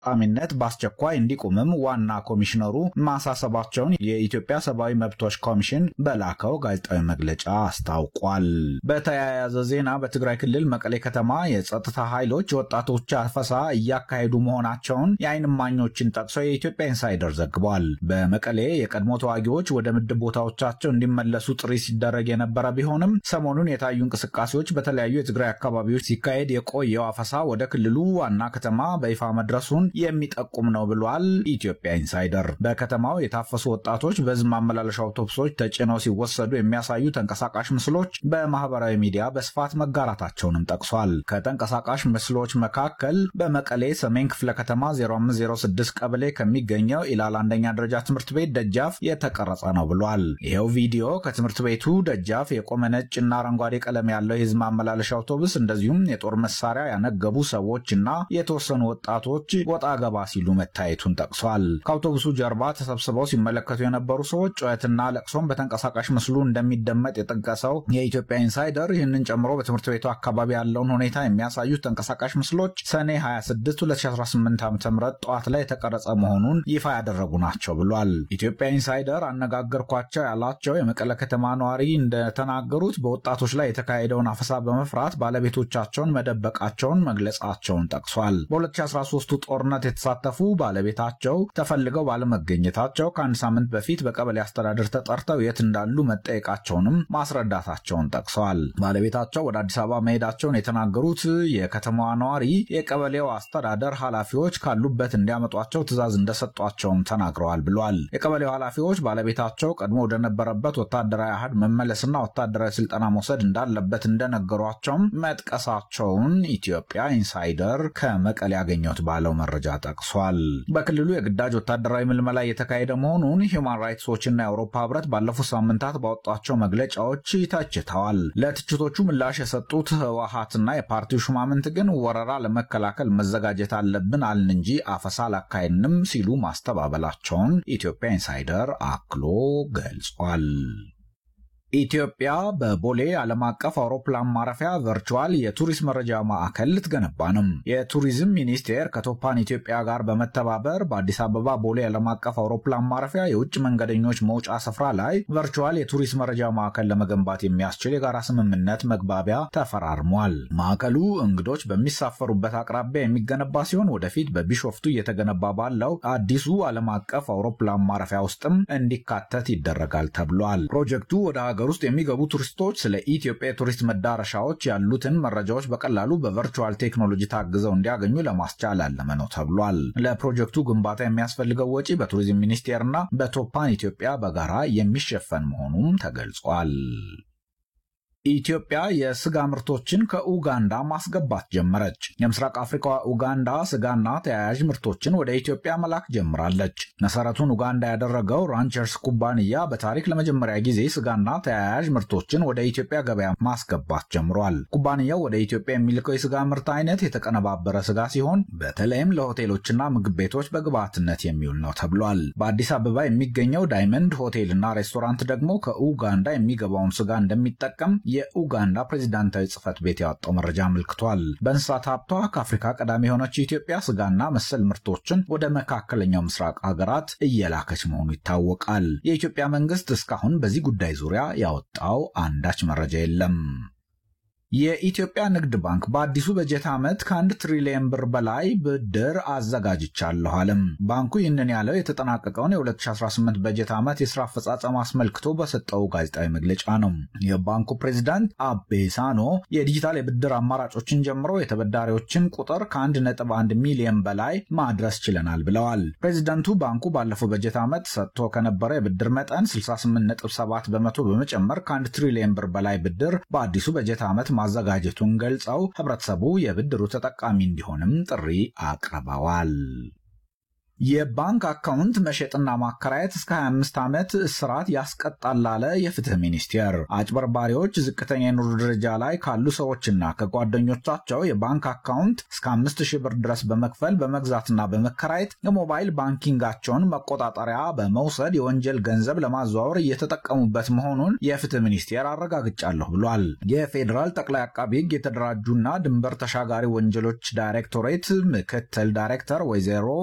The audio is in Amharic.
ተፈጻሚነት በአስቸኳይ እንዲቆምም ዋና ኮሚሽነሩ ማሳሰባቸውን የኢትዮጵያ ሰብአዊ መብቶች ኮሚሽን በላከው ጋዜጣዊ መግለጫ አስታውቋል። በተያያዘ ዜና በትግራይ ክልል መቀሌ ከተማ የጸጥታ ኃይሎች የወጣቶች አፈሳ እያካሄዱ መሆናቸውን የዓይን እማኞችን ጠቅሶ የኢትዮጵያ ኢንሳይደር ዘግቧል። በመቀሌ የቀድሞ ተዋጊዎች ወደ ምድብ ቦታዎቻቸው እንዲመለሱ ጥሪ ሲደረግ የነበረ ቢሆንም ሰሞኑን የታዩ እንቅስቃሴዎች በተለያዩ የትግራይ አካባቢዎች ሲካሄድ የቆየው አፈሳ ወደ ክልሉ ዋና ከተማ በይፋ መድረሱን የሚጠቁም ነው ብሏል። ኢትዮጵያ ኢንሳይደር በከተማው የታፈሱ ወጣቶች በሕዝብ ማመላለሻ አውቶቡሶች ተጭነው ሲወሰዱ የሚያሳዩ ተንቀሳቃሽ ምስሎች በማህበራዊ ሚዲያ በስፋት መጋራታቸውንም ጠቅሷል። ከተንቀሳቃሽ ምስሎች መካከል በመቀሌ ሰሜን ክፍለ ከተማ 0506 ቀበሌ ከሚገኘው ኢላል አንደኛ ደረጃ ትምህርት ቤት ደጃፍ የተቀረጸ ነው ብሏል። ይኸው ቪዲዮ ከትምህርት ቤቱ ደጃፍ የቆመ ነጭ እና አረንጓዴ ቀለም ያለው የህዝብ ማመላለሻ አውቶቡስ እንደዚሁም የጦር መሳሪያ ያነገቡ ሰዎች እና የተወሰኑ ወጣቶች ወጣ ገባ ሲሉ መታየቱን ጠቅሷል። ከአውቶቡሱ ጀርባ ተሰብስበው ሲመለከቱ የነበሩ ሰዎች ጩኸትና ለቅሶም በተንቀሳቃሽ ምስሉ እንደሚደመጥ የጠቀሰው የኢትዮጵያ ኢንሳይደር ይህንን ጨምሮ በትምህርት ቤቱ አካባቢ ያለውን ሁኔታ የሚያሳዩት ተንቀሳቃሽ ምስሎች ሰኔ 26 2018 ዓ ም ጠዋት ላይ የተቀረጸ መሆኑን ይፋ ያደረጉ ናቸው ብሏል። ኢትዮጵያ ኢንሳይደር አነጋገርኳቸው ያላቸው የመቀለ ከተማ ነዋሪ እንደተናገሩት በወጣቶች ላይ የተካሄደውን አፈሳ በመፍራት ባለቤቶቻቸውን መደበቃቸውን መግለጻቸውን ጠቅሷል። በ2013ቱ ጦርነት የተሳተፉ ባለቤታቸው ተፈልገው ባለመገኘታቸው ከአንድ ሳምንት በፊት በቀበሌ አስተዳደር ተጠርተው የት እንዳሉ መጠየቃቸውንም ማስረዳታቸውን ጠቅሰዋል። ባለቤታቸው ወደ አዲስ አበባ መሄዳቸውን የተናገሩት የከተማዋ ነዋሪ የቀበሌው አስተዳደር ኃላፊዎች ካሉበት እንዲያመጧቸው ትዕዛዝ እንደሰጧቸውም ተናግረዋል ብሏል። የቀበሌው ኃላፊዎች ባለቤታቸው ቀድሞ ወደነበረበት ወታደራዊ አሃድ መመለስና ወታደራዊ ስልጠና መውሰድ እንዳለበት እንደነገሯቸውም መጥቀሳቸውን ኢትዮጵያ ኢንሳይደር ከመቀሌ ያገኘሁት ባለው መረጃ ጠቅሷል። በክልሉ የግዳጅ ወታደራዊ ምልመላ እየተካሄደ መሆኑን ሂውማን ራይትስ ዎችና የአውሮፓ ህብረት ባለፉት ሳምንታት ባወጧቸው መግለጫዎች ተችተዋል። ለትችቶቹ ምላሽ የሰጡት ህወሓትና የፓርቲው ሹማምንት ግን ወረራ ለመከላከል መዘጋጀት አለብን አልን እንጂ አፈሳ አላካሄድንም ሲሉ ማስተባበላቸውን ኢትዮጵያ ኢንሳይደር አክሎ ገልጿል። ኢትዮጵያ በቦሌ ዓለም አቀፍ አውሮፕላን ማረፊያ ቨርቹዋል የቱሪስት መረጃ ማዕከል ልትገነባ ነው። የቱሪዝም ሚኒስቴር ከቶፓን ኢትዮጵያ ጋር በመተባበር በአዲስ አበባ ቦሌ ዓለም አቀፍ አውሮፕላን ማረፊያ የውጭ መንገደኞች መውጫ ስፍራ ላይ ቨርቹዋል የቱሪስት መረጃ ማዕከል ለመገንባት የሚያስችል የጋራ ስምምነት መግባቢያ ተፈራርሟል። ማዕከሉ እንግዶች በሚሳፈሩበት አቅራቢያ የሚገነባ ሲሆን ወደፊት በቢሾፍቱ እየተገነባ ባለው አዲሱ ዓለም አቀፍ አውሮፕላን ማረፊያ ውስጥም እንዲካተት ይደረጋል ተብሏል። ፕሮጀክቱ ወደ ሀገር ውስጥ የሚገቡ ቱሪስቶች ስለ ኢትዮጵያ የቱሪስት መዳረሻዎች ያሉትን መረጃዎች በቀላሉ በቨርቹዋል ቴክኖሎጂ ታግዘው እንዲያገኙ ለማስቻል ያለመ ነው ተብሏል። ለፕሮጀክቱ ግንባታ የሚያስፈልገው ወጪ በቱሪዝም ሚኒስቴርና በቶፓን ኢትዮጵያ በጋራ የሚሸፈን መሆኑም ተገልጿል። ኢትዮጵያ የስጋ ምርቶችን ከኡጋንዳ ማስገባት ጀመረች። የምስራቅ አፍሪካ ኡጋንዳ ስጋና ተያያዥ ምርቶችን ወደ ኢትዮጵያ መላክ ጀምራለች። መሰረቱን ኡጋንዳ ያደረገው ራንቸርስ ኩባንያ በታሪክ ለመጀመሪያ ጊዜ ስጋና ተያያዥ ምርቶችን ወደ ኢትዮጵያ ገበያ ማስገባት ጀምሯል። ኩባንያው ወደ ኢትዮጵያ የሚልከው የስጋ ምርት አይነት የተቀነባበረ ስጋ ሲሆን በተለይም ለሆቴሎችና ምግብ ቤቶች በግብዓትነት የሚውል ነው ተብሏል። በአዲስ አበባ የሚገኘው ዳይመንድ ሆቴልና ሬስቶራንት ደግሞ ከኡጋንዳ የሚገባውን ስጋ እንደሚጠቀም የኡጋንዳ ፕሬዚዳንታዊ ጽህፈት ቤት ያወጣው መረጃ አመልክቷል። በእንስሳት ሀብቷ ከአፍሪካ ቀዳሚ የሆነችው ኢትዮጵያ ስጋና መሰል ምርቶችን ወደ መካከለኛው ምስራቅ ሀገራት እየላከች መሆኑ ይታወቃል። የኢትዮጵያ መንግስት እስካሁን በዚህ ጉዳይ ዙሪያ ያወጣው አንዳች መረጃ የለም። የኢትዮጵያ ንግድ ባንክ በአዲሱ በጀት ዓመት ከአንድ ትሪሊየን ብር በላይ ብድር አዘጋጅቻለሁ አለም። ባንኩ ይህንን ያለው የተጠናቀቀውን የ2018 በጀት ዓመት የስራ አፈጻጸም አስመልክቶ በሰጠው ጋዜጣዊ መግለጫ ነው። የባንኩ ፕሬዚዳንት አቤ ሳኖ የዲጂታል የብድር አማራጮችን ጀምሮ የተበዳሪዎችን ቁጥር ከ1.1 ሚሊዮን በላይ ማድረስ ችለናል ብለዋል። ፕሬዚዳንቱ ባንኩ ባለፈው በጀት ዓመት ሰጥቶ ከነበረ የብድር መጠን 68.7 በመቶ በመጨመር ከአንድ ትሪሊየን ብር በላይ ብድር በአዲሱ በጀት ዓመት ማዘጋጀቱን ገልጸው ህብረተሰቡ የብድሩ ተጠቃሚ እንዲሆንም ጥሪ አቅርበዋል። የባንክ አካውንት መሸጥና ማከራየት እስከ 25 ዓመት እስራት ያስቀጣል አለ የፍትህ ሚኒስቴር። አጭበርባሪዎች ዝቅተኛ የኑሮ ደረጃ ላይ ካሉ ሰዎችና ከጓደኞቻቸው የባንክ አካውንት እስከ 5000 ብር ድረስ በመክፈል በመግዛትና በመከራየት የሞባይል ባንኪንጋቸውን መቆጣጠሪያ በመውሰድ የወንጀል ገንዘብ ለማዘዋወር እየተጠቀሙበት መሆኑን የፍትህ ሚኒስቴር አረጋግጫለሁ ብሏል። የፌዴራል ጠቅላይ አቃቢ ሕግ የተደራጁና ድንበር ተሻጋሪ ወንጀሎች ዳይሬክቶሬት ምክትል ዳይሬክተር ወይዘሮ